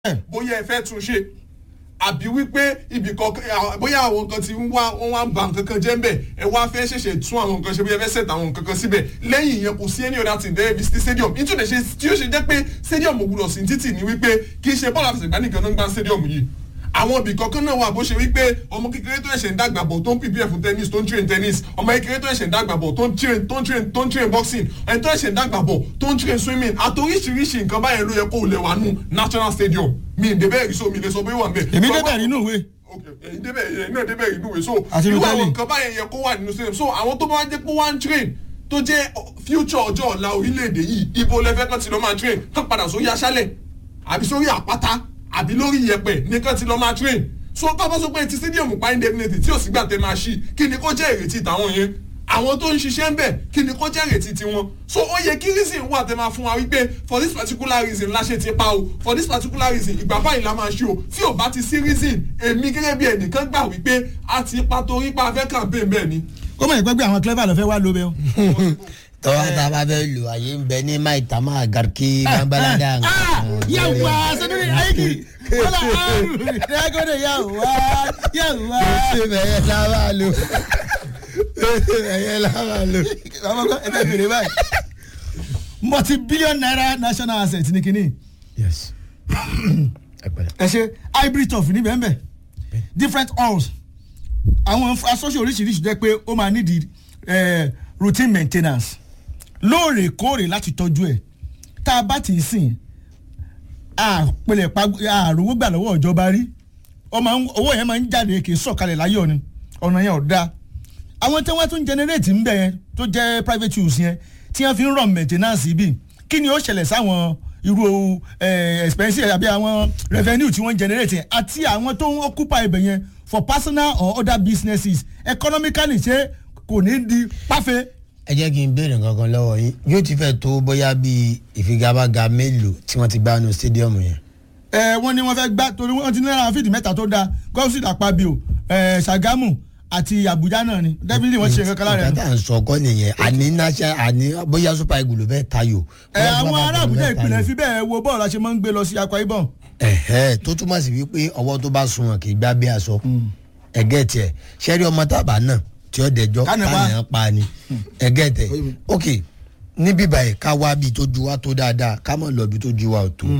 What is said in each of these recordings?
bóyá ẹ fẹ́ tún ṣe àbí wípé ibì kan bóyá àwọn nǹkan ti ń wá wọn wá ń ba nǹkan kan jẹ́ ń bẹ̀ ẹ wá fẹ́ ṣẹ̀ṣẹ̀ tún àwọn nǹkan ṣe bóyá ẹ fẹ́ set àwọn nǹkan kan síbẹ̀ lẹ́yìn ìyẹn kò sí any other thing there visit stadium nítorí ṣe tí ó ṣe jẹ́ pé stadium ò gbúdọ̀ sí títì ní wípé kì í ṣe bọ́ọ̀lù àfẹsẹ̀gbá nìkan náà ń gbá stadium yìí àwọn ibì kankan náà wà bó ṣe wípé ọmọ kékeré tó ẹ̀ṣẹ̀ ń dàgbà bọ̀ tó ń prepare fún tennis tó ń train tennis ọmọ kékeré tó ẹ̀ṣẹ̀ ń dàgbà bọ̀ tó ń train tó ń train tó ń train boxing ẹni tó ẹ̀ṣẹ̀ ń dàgbà bọ̀ tó ń train swimming àtòríṣiríṣi nǹkan báyẹn ló yẹ kó lè wà nù national stadium mi ì débẹ̀ rí so mi lè sọ pé wà ń bẹ̀. èmi débẹ̀ nínú ìwé. èyí débẹ̀ èyí náà débẹ̀ nínú ìwé so Àti irú Italy. àwọn nǹkan báyẹn yẹ kó wà nínú stadium so àwọn tó bá wá jẹ́ pé wọ́n á ń train tó jẹ́ future ọjọ́ ọ̀la orílẹ̀-èdè yìí ibo lẹ́fẹ́ kan ti lọ́ máa train kán padà sórí aṣálẹ̀ àbí sórí àpáta àbí lórí iyẹ̀pẹ̀ nìkan ti lọ́ máa train so ká bá sọ pé ti stadium pa indefinitely tí ò sí gbà tẹ́ máa ṣí kí ni kó jẹ́ ìrètí tàwọn yẹn àwọn tó ń ṣiṣẹ́ ń bẹ̀ kí ni kó jẹ́ ìrètí tiwọn so ó yẹ kí reason wà tẹ́ máa fún wa wípé for this particular reason la ṣe ti pa o for this particular reason ìgbà báyìí la máa ṣe o tí ò bá ti sí reason èmi gẹ́gẹ́ bí ẹnìkan gbà wípé a ti pa torí pa fẹ́ campaign bẹ́ẹ̀ ni. ó mọ̀ ìpẹ́ pé àwọn clever lọ fẹ́ wá lóbẹ́ o. tọ́wọ́ tá a bá fẹ́ lò àyè ń bẹ ní maitama garki gambalada. yàwá sọdọ́ni ayiki wọ́lá àrùn ìdágọ́dẹ̀ yàwá yàwá. ṣé bẹ̀yẹ lábà lò bẹ̀yẹ lábà lò. àwọn kan ẹgbẹ́ bèrè báyìí multi billion naira national asset ní kínní yes. ẹ pẹ̀lẹ́. ẹ ṣe hybrid turf ní bẹ́ẹ̀ bẹ́ẹ̀ different halls àwọn asọ́ṣe oríṣiríṣi jẹ́ pé ó máa nídìí eh, routine maintenance lóòrèkóòrè láti tọ́jú ẹ̀ tá a bá ti sìn àpẹlẹ̀ àròwó gbà lọ́wọ́ ìjọba rí ó máa ń- owó yẹn máa ń jáde kì í sọ̀kalẹ̀ láyọ̀ ni ọ̀nà yẹn ò dáa àwọn tí wọ́n tún generate ń bẹ̀ yẹn tó jẹ́ private use yẹn tí wọ́n fi ń run maintenance bí kí ni ó ṣẹlẹ̀ sáwọn irú eh, expense àbí àwọn revenue tí wọ́n generate yẹn àti àwọn tó ń occupy ibẹ̀ yẹn for personal or other businesses economically ṣé kò ní di páfẹ́. ẹ jẹ́ kí n béèrè nǹkan kan lọ́wọ́ yín yóò ti fẹ́ tó bóyá bíi ìfigagbága mélòó tí wọ́n ti gbá nu stadium yẹn. ẹ wọ́n ní wọ́n fẹ́ gbá torí wọ́n ti ní àwọn fídì mẹ́ta tó dáa gọ́ọ̀sì àpábíò ẹ ṣàgámù àti àbújá náà ni definitely wọ́n ṣe kankan lára ẹ̀. nǹkan tá à ń sọ kọ́ nìyẹn àní national àní bóyá super eagle ló fẹ́ tayò. ẹ bóyá àwọn Super ará Falcons ló àbújá fẹ́ ìpìlẹ̀ tayò. fi bẹ́ẹ̀ wo bọ́ọ̀lù àṣẹ máa ń gbé lọ sí akwa ibom. ẹ̀hẹ́ tó túmọ̀ sí wípé ọwọ́ tó bá sunwọ̀n kì í gbá bí aṣọ ẹ̀gẹ́ tiẹ̀ ṣẹ́rí ọmọ tábà náà tí ó dẹjọ́ Kánà pa. kánà pa ni ẹ̀gẹ́ tẹ̀ ok níbí báyìí ká wá bí tó ju wá tó dáadáa ká mọ̀ lọ bí tó ju wá ò tó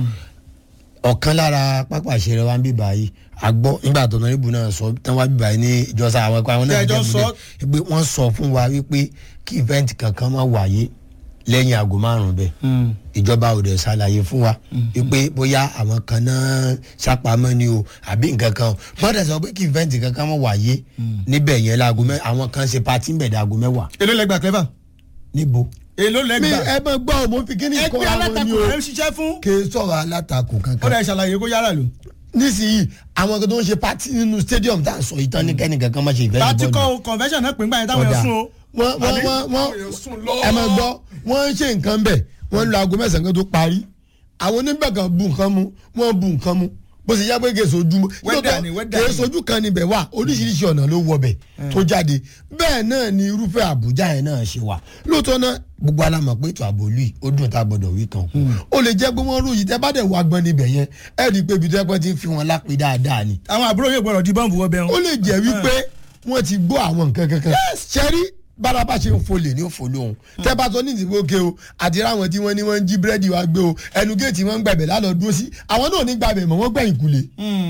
ọ̀kan lára pápá ìṣeré wa ń bí báyìí àgbọ̀ nígbà tó náà ibù náà sọ tán wá bí báyìí ní ìjọsà àwọn ẹ̀kọ́ àwọn náà Tẹ́ ẹ jọ jẹ́ sọ. pé wọ́n sọ fún wa wípé kí ìfẹ́ǹtì kankan má wáyé lẹ́yìn aago márùn-ún bẹ́ẹ̀ ìjọba ò dẹ̀ ṣàlàyé fún wa wípé bóyá àwọn kan náà ṣàpamọ́ ni o àbí nǹkan kan o mọ́tà sọ pé kí ìfẹ́ǹtì kankan má wáyé níbẹ̀ yẹn láago mẹ́ àwọn kan ṣe patí ń bẹ̀ dáago mẹ́wàá èló lẹgbà clever níbo. èló mi lẹgbà ẹ bẹ gbọ́ ọ mo fi kíní kọ́ ẹgbẹ́ àwọn alátakò ni o rẹ̀ ń ṣiṣẹ́ fún kì í sọ̀rọ̀ alátakò ó kankan dẹ̀ ṣàlàyé kó yára lò. nísìnyí àwọn kan tó ń ṣe patí nínú stadium tá à ń sọ ìtàn ní kẹ́nìkan kan má ṣe ìfẹ́ láti kọ́ convention náà pè ń gbà yẹn táwọn Ọ̀dà. yẹn sún o. wọ́n wọ́n Àbí? wọ́n wọ́n Àwọn èèyàn sùn lọ. ẹ máa gbọ́ wọ́n ń ṣe nǹkan bẹ̀ wọ́n ń lo aago mẹ́sàn-án kan tó parí àwọn oníbẹ̀ kan bu nǹkan mu wọ́n bu nǹkan mu bó ṣe yá pé kèé sojú Wẹ́dà ni, wẹ́dà kèé ni. sojú kan níbẹ̀ wà oríṣiríṣi ọ̀nà ló wọ bẹ̀ tó jáde bẹ́ẹ̀ náà ni irúfẹ́ àbújá yẹn náà ṣe wà lóòótọ́ náà gbogbo alamọ̀ pé ètò ààbò lùi ó dùn tá a gbọ́dọ̀ wí kan ó lè jẹ́ pé wọ́n ròyìn tẹ́ bá dẹ̀ wá gbọ́n níbẹ̀ yẹn ẹ̀ rí i pé ibi tó yẹ pé ti ń fi wọn lápè dáadáa ni àwọn àbúrò yóò gbọdọ̀ di bọ́ǹbù wọ́bẹ̀ ó wọn. lè jẹ́ wípé wọ́n ti gbọ́ àwọn nǹkan kankan ṣẹ́rí bárabá ṣe ń folè ní òfò lóhun tẹ́ bá sọ ní ìdìbò òkè o àti ráwọn tí wọ́n ní wọ́n ń jí búrẹ́dì wá gbé o ẹnu géètì wọ́n ń gbàgbẹ́ lálọ́ dúró sí àwọn náà ní gbàgbẹ́ mọ́ wọ́n gbẹ̀yìn kulè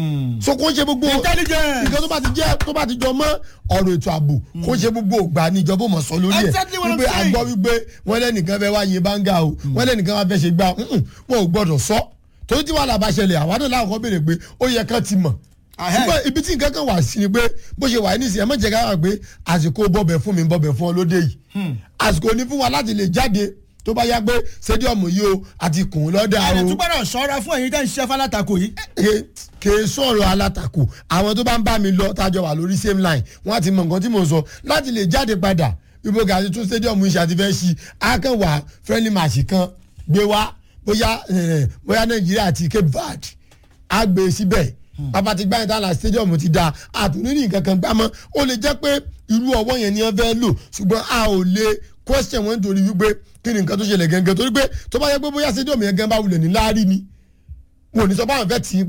so kò ń ṣe gbogbo Intelligence. nǹkan tó bá ti jẹ́ tó bá ti jọ mọ́ ọ̀rọ̀ ètò ààbò kò ń ṣe gbogbo ògbà ní ìjọba mọ̀ sọ lórí ẹ̀ Exactly what I'm wípé saying. àgbọ̀ wípé wọ́n lẹ́nìkan fẹ́ wá yin báńgá o wọ́n lẹ́nìkan wá fẹ́ ṣe gbá mm-mm, wọn ò gbọ́dọ̀ sọ torí tí wàhálà bá ṣẹlẹ̀ àwa náà láwọn kan béèrè pé ó yẹ kán ti mọ̀ Ahẹ́. ṣùgbọ́n ibi tí nǹkan kan wà sí ni pé bó ṣe wà ní ìsìn ẹ má jẹ́ ká wà pé àsìkò bọ̀bẹ̀ fún mi bọ̀bẹ̀ fún ọ lóde yìí àsìkò ní fún wa láti lè jáde tó bá yá pé stadium yìí o àti kùn ún lọ́dà ẹ̀rẹ̀ o tún gbọ́dọ̀ ṣọ́ra fún ẹ̀yin tẹ́ ń ṣiṣẹ́ fálátakò yìí. Ke- kè é sọ̀rọ̀ alátakò àwọn tó bá ń bá mi lọ tájọ wà lórí same line wọ́n á ti mọ nǹkan tí mò ń sọ láti lè jáde padà ibo gàdí tún stadium iṣẹ́ àti fẹ́ ṣí akẹ́wà friendly match kan gbé wá bóyá eh, bóyá nàìjíríà àti cape verde á gbé e síbẹ̀ bàbá ti gbá yẹn tán la stadium ti da àtúndínlẹ̀ nǹkan kan gbámọ́ ó lè jẹ́ pé irú ọwọ́ yẹn ni wọ́n fẹ́ lò ṣùgbọ́n a ò lè question wọn nítorí wípé kí ni nǹkan tó ṣẹlẹ̀ gẹ́gẹ́ torí pé tó bá yẹ pé bóyá stadium yẹn gan bá wulẹ̀ ní láárí ni wọn ò ní sọ báwọn fẹ́ tì í